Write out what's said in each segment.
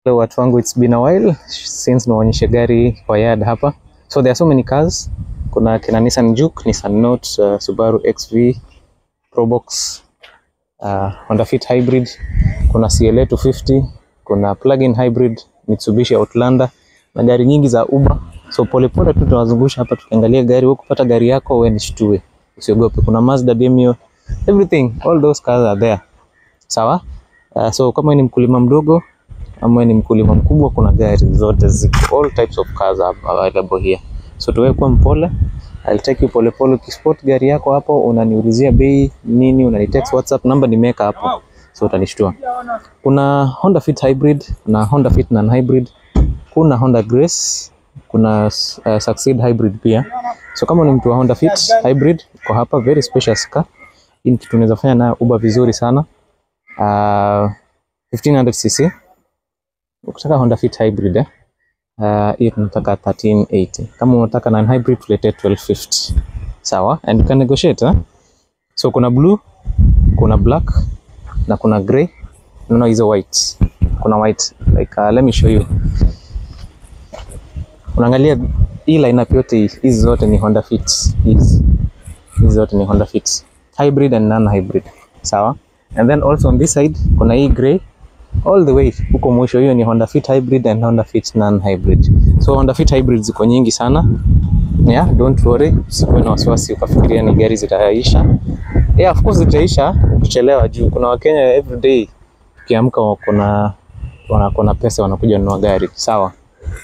Hello watu wangu, it's been a while since naonyesha gari kwa yard hapa. So there are so many cars. Kuna kina Nissan Juke, Nissan Note, uh, Subaru XV, Probox, uh, Honda Fit Hybrid, kuna CLA 250, kuna plug-in hybrid, Mitsubishi Outlander na gari nyingi za Uber. So polepole tu tunawazungusha hapa tukiangalia gari. Wewe kupata gari yako wewe nishtue. Usiogope. Kuna Mazda Demio, everything, all those cars are there. Sawa? Uh, so kama wewe ni mkulima mdogo ama ni mkulima mkubwa, kuna gari zote ziko, all types of cars are available here. So tuwe kuwa mpole, I'll take you pole pole. Ukispot gari yako hapo, unaniulizia bei nini, unanitext WhatsApp, namba nimeweka hapo, so utanishtua. Kuna Honda Fit Hybrid na Honda Fit non hybrid, kuna Honda Grace, kuna uh, Succeed Hybrid pia. So kama ni mtu wa Honda Fit Hybrid, kwa hapa very spacious car. Hii ni kitu unaweza fanya nayo Uber vizuri sana. Uh, 1500cc ukitaka Honda Fit Hybrid eh, uh, hiyo tunataka 1380. Kama unataka non hybrid tulete 1250. Sawa? And you can negotiate eh? So kuna blue, kuna black na kuna grey. Unaona hizo white. Kuna white like uh, let me show you. Unaangalia hii lineup yote hii, hizi zote ni Honda Fit. Hizi hizi zote ni Honda Fit. Hybrid and non hybrid. Sawa? And then also on this side kuna hii grey all the way huko mwisho, hiyo ni Honda Fit Hybrid and Honda Fit non hybrid. So Honda Fit Hybrid ziko nyingi sana. Yeah, don't worry, usikuwe na wasiwasi ukafikiria ni gari zitaisha. Yeah, of course zitaisha ukichelewa, juu kuna Wakenya every day ukiamka kuna wana pesa wanakuja kununua gari. Sawa.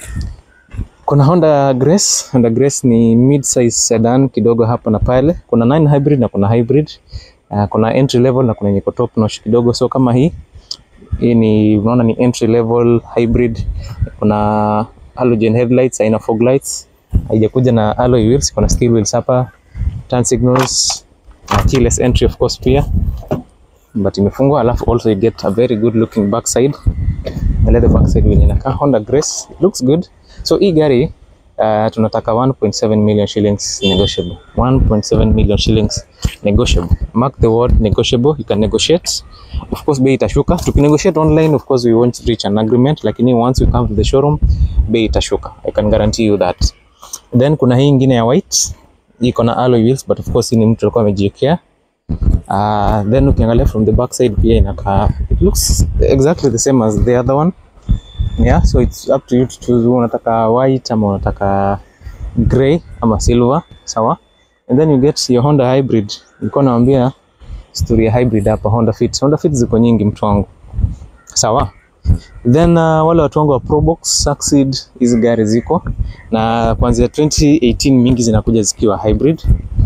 Kuna Honda Grace. Honda Grace ni mid size sedan kidogo hapa na pale. Kuna 9 hybrid na kuna hybrid. Uh, kuna entry level na kuna yenye iko top notch kidogo, so kama hii hii ni unaona ni entry level hybrid. Kuna halogen headlights, aina fog lights, haijakuja na alloy wheels. Kuna steel wheels hapa, turn signals na keyless entry of course pia, but imefungwa. Alafu also you get a very good looking backside. Angalia the backside vile inakaa. Honda Grace it looks good. So hii gari uh, tunataka 1.7 million shillings negotiable. 1.7 million shillings negotiable. Mark the word negotiable. You can negotiate. Of course bei itashuka. Tukinegotiate online of course we won't reach an agreement, lakini once you come to the showroom bei itashuka. I can guarantee you that. Then kuna hii ingine ya white. Iko na alloy wheels but of course hii ni mtu alikuwa amejiwekea. Uh, then ukiangalia from the back side pia inakaa it looks exactly the same as the other one. Yeah, so it's up to you to choose. Unataka white ama unataka grey ama silver, sawa? And then you get your Honda hybrid. Nilikuwa naambia story ya hybrid hapa Honda Fit. Honda Fit ziko nyingi mtu wangu. Sawa? Then uh, wale watu wangu wa Probox, Succeed, hizi gari ziko na kuanzia 2018 mingi zinakuja zikiwa hybrid.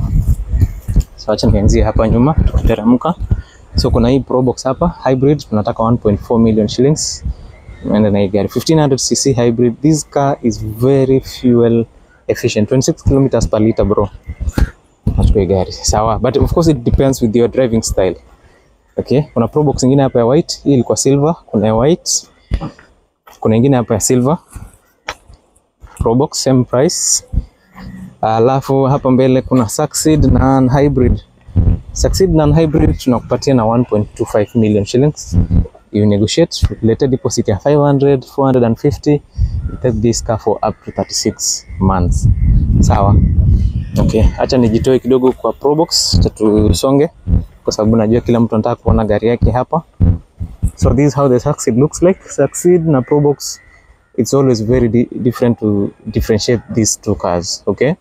So acha nianzie hapa nyuma tukiteremka. So kuna hii Probox hapa hybrid tunataka 1.4 million shillings. Unaenda na hii gari 1500cc hybrid. This car is very fuel efficient 26 kilometers per liter bro. Nachukua hii gari sawa, but of course it depends with your driving style. Okay, kuna Probox nyingine hapa ya white, hii ilikuwa silver, kuna ya white, kuna nyingine hapa ya silver. Probox same price. Alafu hapa mbele kuna Succeed non hybrid. Succeed non hybrid tunakupatia na 1.25 million shillings. You negotiate, lete deposit ya 500, 450. You take this car for up to 36 months. Sawa. Okay, acha nijitoe kidogo kwa Probox, tusonge kwa sababu najua kila mtu anataka kuona gari yake hapa. So this is how the Succeed looks like. Succeed na Probox, it's always very di different to differentiate these two cars, okay?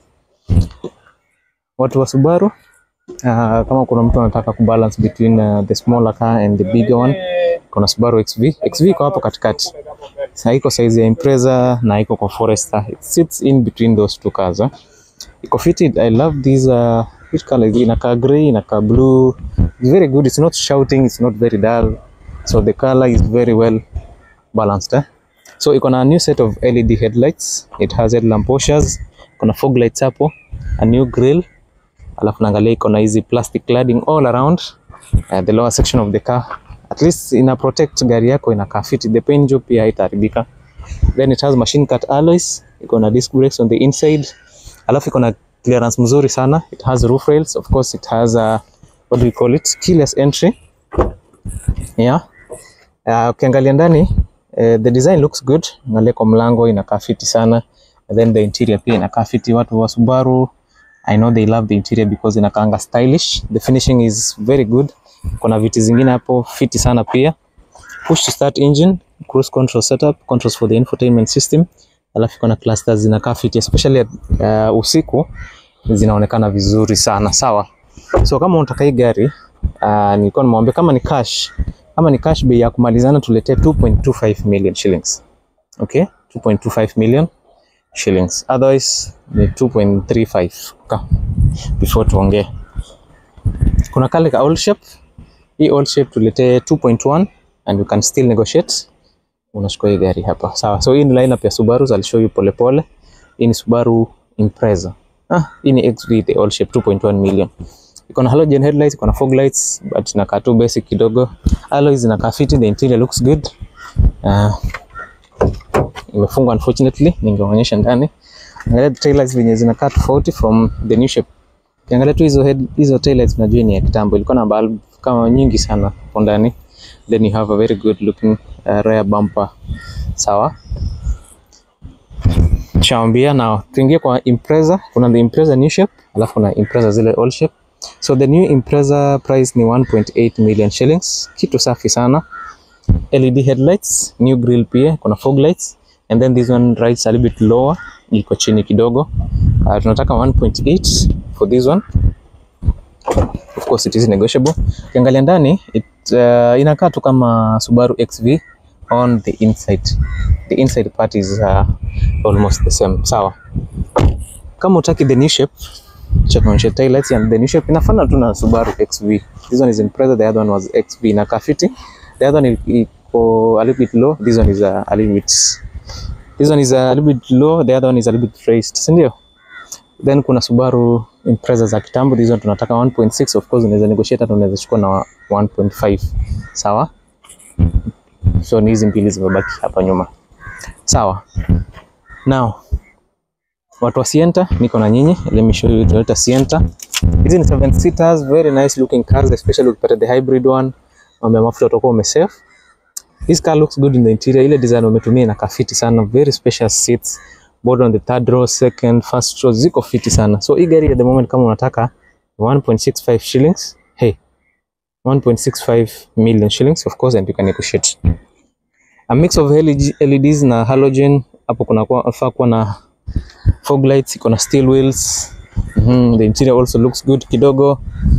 Watu wa Subaru, uh, kama kuna mtu anataka kubalance between uh, the smaller car and the bigger one, kuna Subaru XV. XV iko hapo katikati. Sasa iko size ya Impreza na iko kwa Forester. It sits in between those two cars. Eh? Iko fitted. I love these uh, which color is it? Inakaa grey, inakaa blue. It's very good. It's not shouting, it's not very dull. So the color is very well balanced. Eh? So iko na a new set of LED headlights. It has headlamp washers. Kuna fog lights hapo, a new grille. Alafu naangalia iko na hizi plastic cladding all around uh, the lower section of the car. At least ina protect gari yako inakaa fit. The paint job pia haitaharibika. Then it has machine cut alloys. Iko na disc brakes on the inside. Alafu iko na clearance mzuri sana. It has roof rails. Of course it has a, what do we call it? Keyless entry. Yeah. Uh, ukiangalia ndani Uh, the design looks good. Angalia kwa mlango inakaa fiti sana. And then the interior pia inakaa fiti. Watu wa Subaru I know they love the interior because inakaanga stylish. The finishing is very good. Kuna viti zingine hapo fiti sana pia. Push to start engine, cruise control setup, controls for the infotainment system. Alafu kuna clusters zinakaa fiti especially uh, usiku zinaonekana vizuri sana. Sawa. So kama unataka hii gari uh, nilikuwa nimwambia kama ni cash, kama ni cash bei ya kumalizana tuletee 2.25 million shillings. Okay? 2.25 million shillings. Otherwise ni 2.35 ka before tuongee. Kuna kale ka old shape. Hii old shape tuletee 2.1 and you can still negotiate. Unachukua hii gari hapa. Sawa. So hii ni lineup ya Subaru, I'll show you pole pole. Hii ni Subaru Impreza. Ah, hii ni XV the old shape 2.1 million. Iko na halogen headlights, iko na fog lights but inakaa tu basic kidogo. Alloys zinakaa fiti, the interior looks good. Uh, imefungwa unfortunately, ningeonyesha ndani. Angalia taillights venye zinakaa tofauti from the new shape. Ukiangalia tu hizo head, hizo taillights unajua ni ya kitambo, ilikuwa na bulb kama nyingi sana hapo ndani. Then you have a very good looking uh, rear bumper. Sawa. Chambia na tuingie kwa Impreza. Kuna the Impreza new shape, alafu kuna Impreza zile old shape. So the new Impreza price ni 1.8 million shillings. Kitu safi sana. LED headlights, new grille pia, kuna fog lights and then this one rides a little bit lower, iko chini kidogo. Uh, tunataka 1.8 for this one. Of course it is negotiable. Ukiangalia ndani it, uh, inakaa tu kama Subaru XV on the inside. The inside part is uh, almost the same. Sawa. Kama utaki the new shape, check on your taillights and the new shape inafanana tu na Subaru XV. This one is Impreza, the other one was XV na kafiti. The other one iko a little bit low, this one is a, a little bit this one is a little bit low, the other one is a little bit raised, si ndio? Then kuna Subaru Impreza za kitambo, this one tunataka 1.6 of course unaweza negotiate hata unaweza chukua na 1.5. Sawa? So ni hizi mbili zimebaki hapa nyuma. Sawa. Now watu wa Sienta niko na nyinyi, let me show you Toyota Sienta. Hizi ni 7 seaters, very nice looking cars especially ukipata the hybrid one. Mambo ya mafuta utakuwa umesave. This car looks good in the interior. Ile design wametumia ina kafiti sana, very spacious seats both on the third row, second, first row ziko fiti sana. So hii gari at the moment kama unataka 1.65 shillings. Hey, 1.65 million shillings of course and you can negotiate. A mix of LED, LEDs na halogen. Hapo kuna kwa faa kuwa na fog lights, iko na steel wheels. Mm -hmm. The interior also looks good kidogo.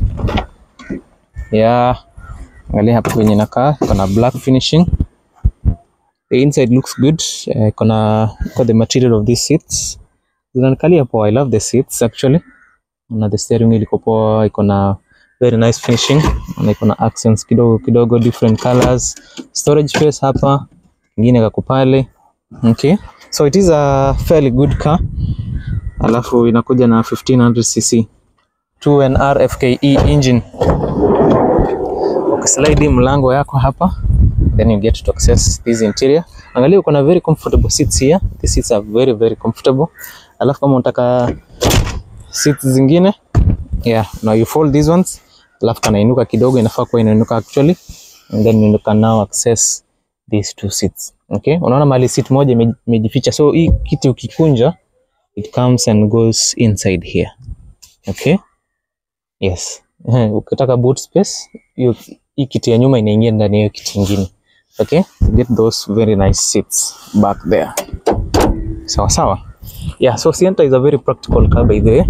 Yeah. Angalia hapo kwenye inakaa, iko na black finishing. The inside looks good. Uh, iko na iko the material of these seats. Zinanikalia poa. I love the seats actually. Na the steering wheel iko poa, iko na very nice finishing. Na iko na accents kidogo kidogo different colors. Storage space hapa. Ingine kako pale. Okay. So it is a fairly good car. Alafu inakuja na 1500cc 2NR FKE engine. Ukislide mlango yako hapa then you get to access this interior. Angalia uko na very comfortable seats here. The seats are very very comfortable. Alafu kama unataka seats zingine yeah, now you fold these ones. Alafu kanainuka kidogo, inafaa kuwa inainuka actually and then you can now access these two seats. Okay? Unaona mali seat moja imejificha. So hii kiti ukikunja it comes and goes inside here. Okay? Yes. Ukitaka boot space, hiyo hii kiti ya nyuma inaingia ndani ya kiti kingine. Okay? You get those very nice seats back there. Sawa sawa. Yeah, so Sienta is a very practical car by the way.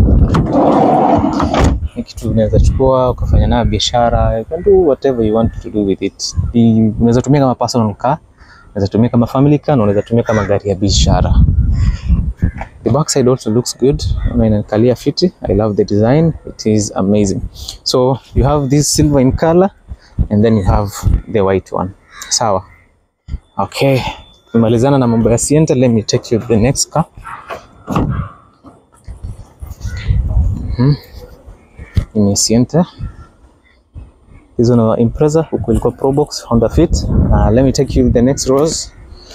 Ni kitu unaweza chukua ukafanya nayo biashara, you can do whatever you want to do with it. Unaweza tumia kama personal car, unaweza tumia kama family car, na unaweza tumia kama gari ya biashara. The backside also looks good. Inanikalia fiti. I love the design. It is amazing. So you have this silver in color and then you have the white one. Sawa. Okay. Tumalizana na mambo ya Sienta. Let me take you to the next car. Hmm. Ni Sienta. Hizo na Impreza, huko ilikuwa Probox, Honda Fit. Uh, let me take you to the next rows.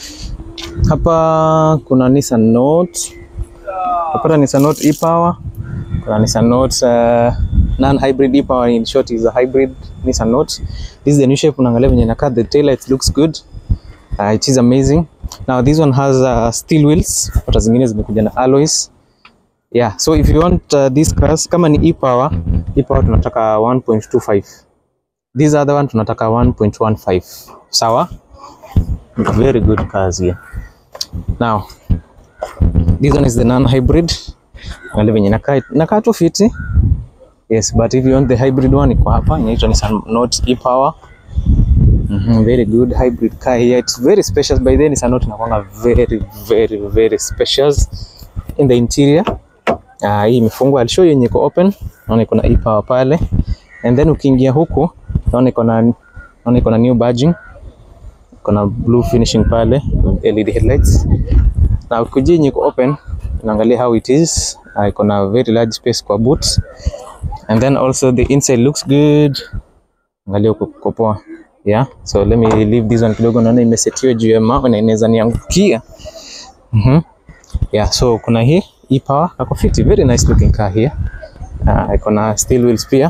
Hapa kuna Nissan Note. Napata Nissan Note e-Power. Kuna Nissan Note uh, non-hybrid e-Power in short is a hybrid Nissan Note. This is the new shape unaangalia venye inakaa. The taillights looks good. Uh, it is amazing. Now this one has uh, steel wheels, hata zingine zimekuja na alloys. Yeah, so if you want uh, these cars kama ni e-power, e-power tunataka 1.25. This other one tunataka 1.15. Sawa? Very good cars here. Now, this one is the non-hybrid. Angalia venye inakaa inakaa tu fiti. Yes, but if you want the hybrid one iko hapa inaitwa Nissan Note e-power. Mhm, very good hybrid car here. It's very spacious by then Nissan Note inakuanga very very very spacious in the interior. Ah, hii imefungwa. I'll show you yenye iko open. Naona iko na e-power pale. And then ukiingia huku naona iko na naona iko na new badging. Iko na blue finishing pale with LED headlights. Na ukija yenye iko open unaangalia how it is. Uh, iko na very large space kwa boot. And then also the inside looks good. Angalia huko kuko poa. Yeah, so let me leave this one kidogo, naona imesetiwa juu ya mawe na inaweza niangukia. Mhm. Yeah, so kuna hii e-power kako fiti, very nice looking car here. Uh, iko na steel wheels pia.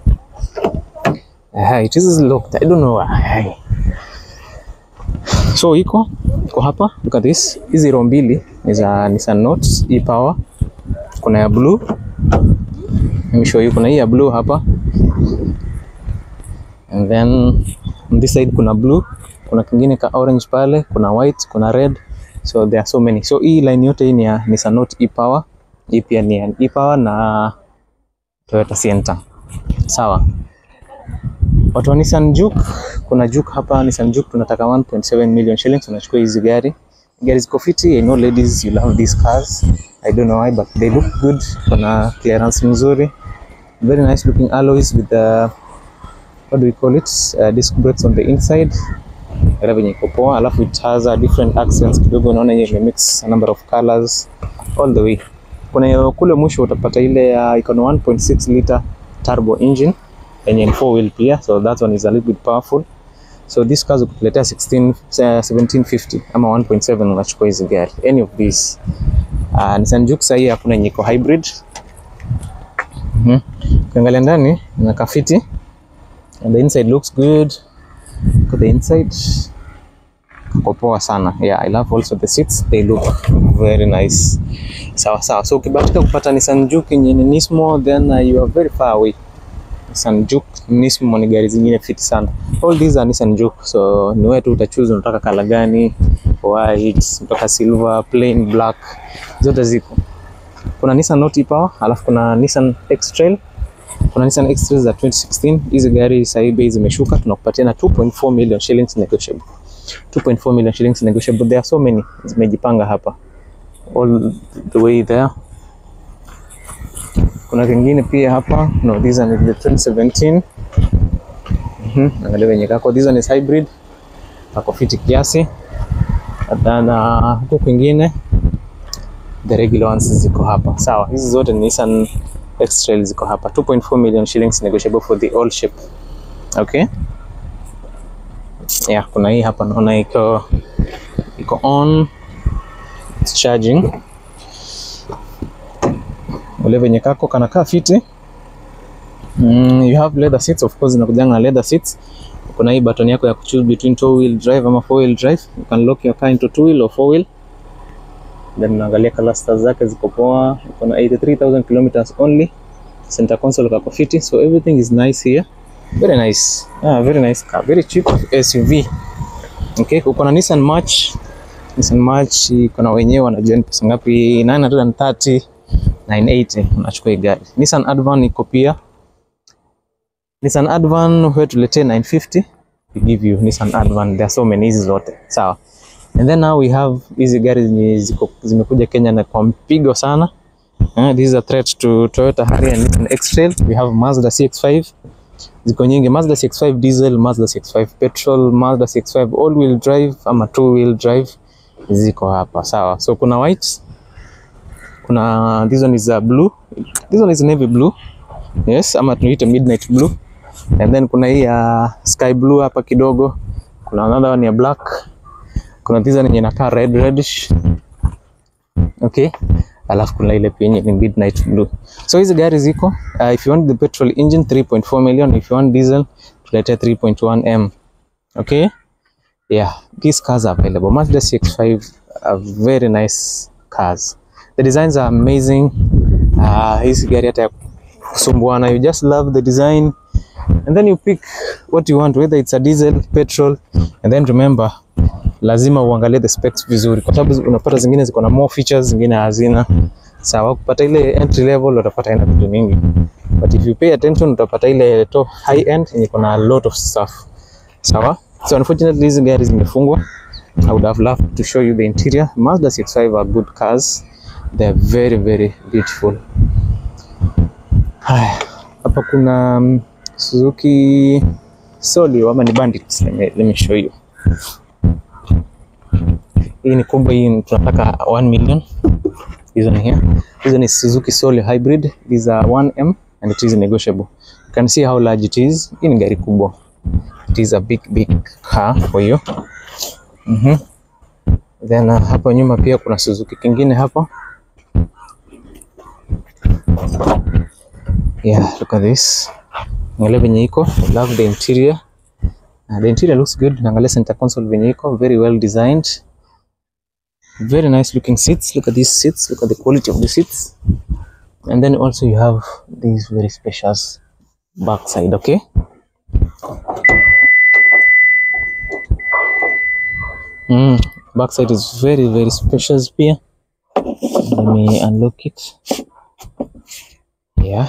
Uh, it is locked. I don't know why. So iko iko hapa, look at this. Hizi row mbili ni za Nissan Note e-power. Kuna ya blue. Let me show you, kuna hii ya blue hapa. And then on this side kuna blue, kuna kingine ka orange pale, kuna white, kuna red. So there are so many. So hii line yote hii ni ya Nissan Note e-power. Hii pia ni ya e-power na Toyota Sienta. Sawa. Watu wa Nissan Juke, kuna Juke hapa Nissan Juke tunataka 1.7 million shillings unachukua hizi gari. Gari ziko fiti. I know ladies you love these cars. I don't know why but they look good. Kuna clearance mzuri. Very nice looking alloys with the what do we call it? Uh, disc brakes on the inside. Gari venye iko poa, alafu it has a different accents kidogo, unaona yenye mix a number of colors all the way. Kuna hiyo kule mwisho utapata ile uh, iko na 1.6 liter turbo engine yenye ni four wheel pia, so that one is a little bit powerful. So this cars ukituletea 16 uh, 1750 ama 1.7 unachukua hizi gari any of these. Uh, Nissan Juke sahii hakuna yenye iko hybrid. Mhm. Ukiangalia ndani inakaa fiti. And the inside looks good. Look at the inside. Kako poa sana. Yeah, I love also the seats. They look very nice. Sawa sawa. So ukibahatika kupata Nissan Juke yenye ni Nismo then uh, you are very far away. Nissan Juke, Nismo ni gari zingine fiti sana. All these are Nissan Juke. So ni wewe tu utachoose unataka kala gani, white, unataka silver, plain black. Zote ziko. Kuna Nissan Note e-Power, alafu kuna Nissan X-Trail kuna Nissan X-Trail za 2016. Hizi gari sasa hivi bei zimeshuka, tunakupatia na 2.4 million shillings negotiable. 2.4 million shillings negotiable. There are so many zimejipanga hapa all the way there. Kuna kingine pia hapa, no this one is the 2017. Mhm, angalia venye kako. This one is hybrid, kako fiti kiasi. Na huko kwingine the regular ones ziko hapa. Sawa, hizi zote ni Nissan X-Trail ziko hapa 2.4 million shillings negotiable for the all shape. Okay? Yeah, kuna hii hapa naona iko iko on it's charging. Ule venye kako kanakaa fiti. Mm, you have leather seats of course, inakujanga na leather seats. Kuna hii button yako ya kuchoose between two wheel drive ama four wheel drive. You can lock your car into two wheel or four wheel. Then unaangalia clusters zake ziko poa, iko na 83000 kilometers only. Center console kako fiti, so everything is nice here. Very nice. Ah, very nice car, very cheap SUV. Okay, uko na Nissan March. Nissan March iko na wenyewe wanajua ni pesa ngapi, 930 980 unachukua hii gari. Nissan Advan iko pia. Nissan Advan wewe tuletee 950 we give you Nissan Advan. There are so many hizi zote. Sawa. And then now we have hizi gari zenye ziko zimekuja Kenya na kwa mpigo sana. Uh, this is a threat to Toyota Harrier and Nissan X-Trail. We have Mazda CX-5. Ziko nyingi Mazda CX-5 diesel, Mazda CX-5 petrol, Mazda CX-5 all wheel drive ama two wheel drive ziko hapa. Sawa. So kuna white. Kuna this one is a blue. This one is navy blue. Yes, ama tunaita midnight blue. And then kuna hii ya sky blue hapa kidogo. Kuna another one ya black kuna this one yenye inakaa red reddish. Okay. Alafu kuna ile pia yenye ni midnight blue. So hizi gari ziko uh, if you want the petrol engine 3.4 million, if you want diesel tulete 3.1 M. Okay? yeah these cars are available mazda cx5 are very nice cars the designs are amazing uh, hizi gari hata ya kusumbuana you just love the design and then you pick what you want whether it's a diesel petrol and then remember lazima uangalie the specs vizuri kwa sababu unapata zingine ziko na more features zingine hazina sawa kupata ile entry level utapata ina vitu mingi but if you pay attention utapata ile top high end yenye iko na a lot of stuff sawa so unfortunately hizi gari zimefungwa i would have loved to show you the interior mazda cx5 are good cars they are very very beautiful haya hapa kuna um, suzuki solio ama ni bandits let me, let me show you hii ni kubwa hii tunataka 1 million hizo ni here hizo ni suzuki solio hybrid these are 1m and it is negotiable you can see how large it is hii ni gari kubwa it is a big big car for you mhm then uh, hapo nyuma pia kuna suzuki kingine hapa yeah look at this angalia venye iko I love the interior uh, the interior looks good angalia center console venye iko very well designed very nice looking seats look at these seats look at the quality of the seats and then also you have these very spacious back side okay mm, back side is very very spacious pia let me unlock it yeah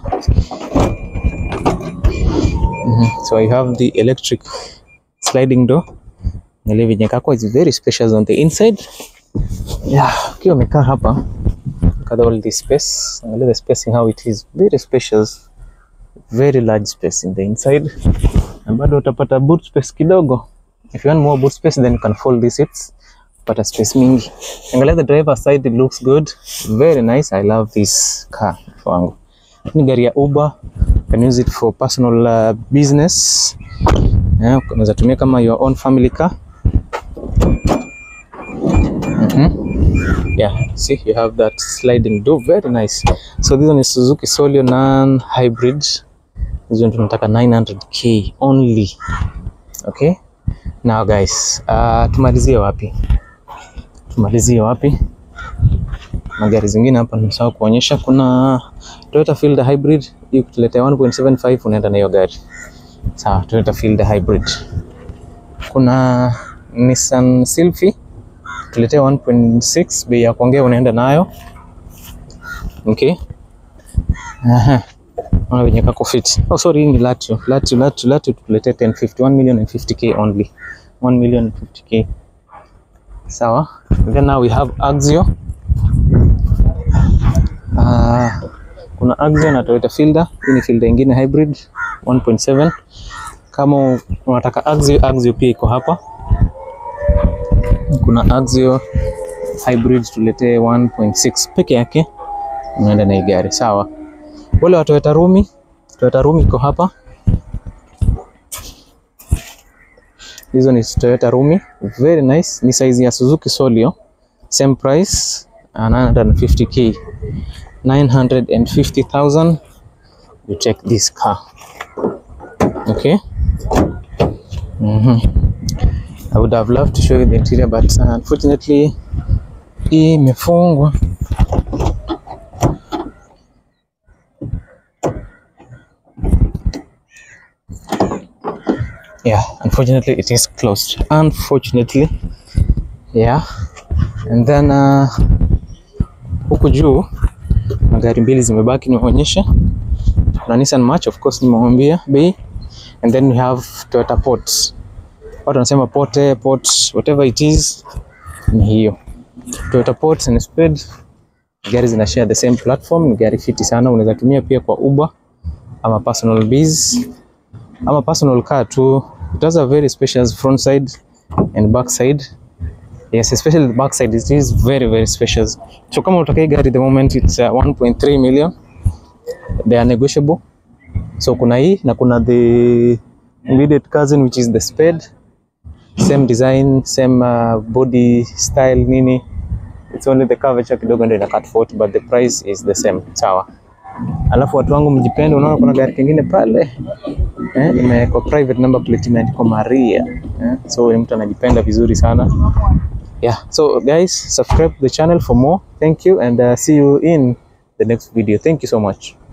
Mhm. so you have the electric sliding door Angalia venye kako is very spacious on the inside yeah ukiwa umekaa hapa look at all the space angalia the spacing how it is very spacious very large space in the inside na bado utapata boot space kidogo if you want more boot space then you can fold these seats pata space mingi angalia the driver side it looks good very nice i love this car wangu ni gari ya uber you can use it for personal uh, business yeah, unaweza tumia kama your own family car yeah see you have that sliding door very nice so this one is suzuki solio non hybrid hizo tunataka 900k only okay now guys uh, tumalizie wapi tumalizie wapi magari zingine hapa nimesahau kuonyesha kuna Toyota Fielder Hybrid hii kutuletea 1.75 unaenda na hiyo gari sawa Toyota Fielder Hybrid kuna Nissan Sylphy tuletea 1.6 bei ya kuongea unaenda nayo okay aha ona venye kako fit oh sorry hii ni Latio Latio Latio Latio tutuletee 1050 1 million and 50k only 1 million and 50k sawa then now we have Axio Ah, kuna Axio na Toyota Fielder. Hii ni Fielder ingine hybrid 1.7. Kama unataka Axio, Axio pia iko hapa. Kuna Axio hybrid tuletee 1.6 peke yake, unaenda na hii gari sawa. Wale wa Toyota Rumi, Toyota Rumi iko hapa. Hizo ni Toyota Rumi, very nice. Ni size ya Suzuki Solio, same price, 950k. 950,000 you take this car okay mm-hmm. I would have loved to show you the interior but uh, unfortunately hii imefungwa yeah unfortunately it is closed unfortunately yeah and then uh, huku juu magari mbili zimebaki nimeonyesha kuna Nissan March of course nimewambia bei and then we have Toyota Port watu wanasema Porte Port whatever it is ni hiyo Toyota Port and Speed gari zina share the same platform ni gari fiti sana unaweza tumia pia kwa Uber ama personal biz ama personal car tu it has a very spacious front side and back side Yes, especially the back side it is very very spacious. So kama unataka hii gari the moment it's uh, 1.3 million. They are negotiable. So kuna hii na kuna the immediate cousin which is the Spade. Same design, same uh, body style nini. It's only the curvature kidogo ndio ina cut 40 but the price is the same. Sawa. Alafu watu wangu mjipende, unaona kuna gari kingine pale eh, imewekwa private number plate imeandikwa Maria eh, so ni mtu anajipenda vizuri sana yeah. So guys, subscribe to the channel for more. Thank you and uh, see you in the next video. Thank you so much.